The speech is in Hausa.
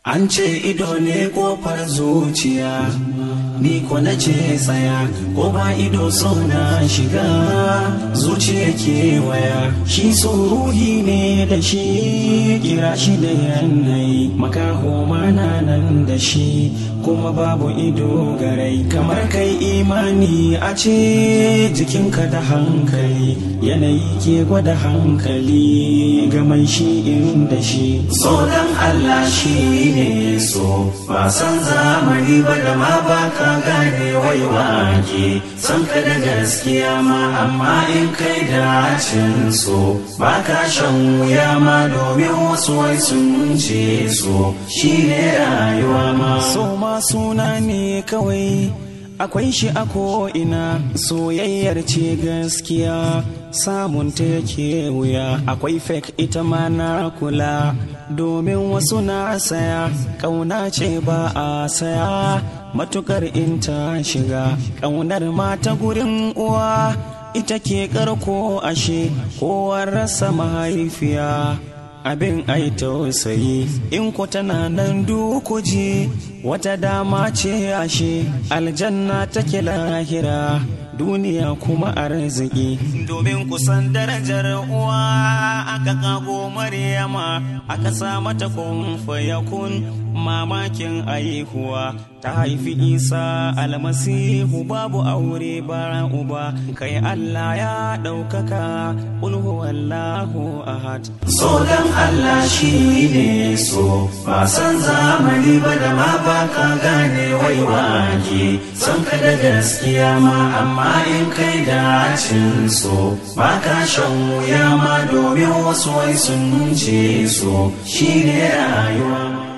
An ce ido ne kofar zuciya, ni ko na ce tsaya, ko ba ido so na shiga, zuciya kewaya, shi so ruhi ne da shi, kira shi da yanayi, makaho mana nan da shi, kuma babu ido garai, kamar kai imani a ce jikinka da hankali, yanayi ke gwada hankali, ga mai shi in da shi, so dan Allah shi ne so ba san zamani ba da ma ba ka gane wai wake san ka da gaskiya ma amma in kai dacin so ba ka shan wuya ma domin wasu wai sun ce so shi ne rayuwa ma so ma suna ne kawai akwai shi a ko'ina soyayyar ce gaskiya samun ta yake wuya akwai fake ita ma na kula domin wasu na saya ƙauna ce ba a saya matukar in ta shiga ƙaunar mata gurin uwa ita ke karko ashe kowar rasa mahaifiya abin ai tausayi in ku tana nan dukuji wata dama ce ashe aljanna take lahira duniya kuma arziki domin kusan darajar uwa aka kago maryama aka sa mata kun fayakun mamakin aihuwa ta haifi isa almasihu babu aure ba uba kai allah ya ɗaukaka ulhu wallahu ahad so dan allah shi ne so ba san zamani ba da ma ba ka gane wai wake san ka da gaskiya ma amma in kai dacin so ba ka shan wuya ma domin wasu wai sun ce so shi ne rayuwa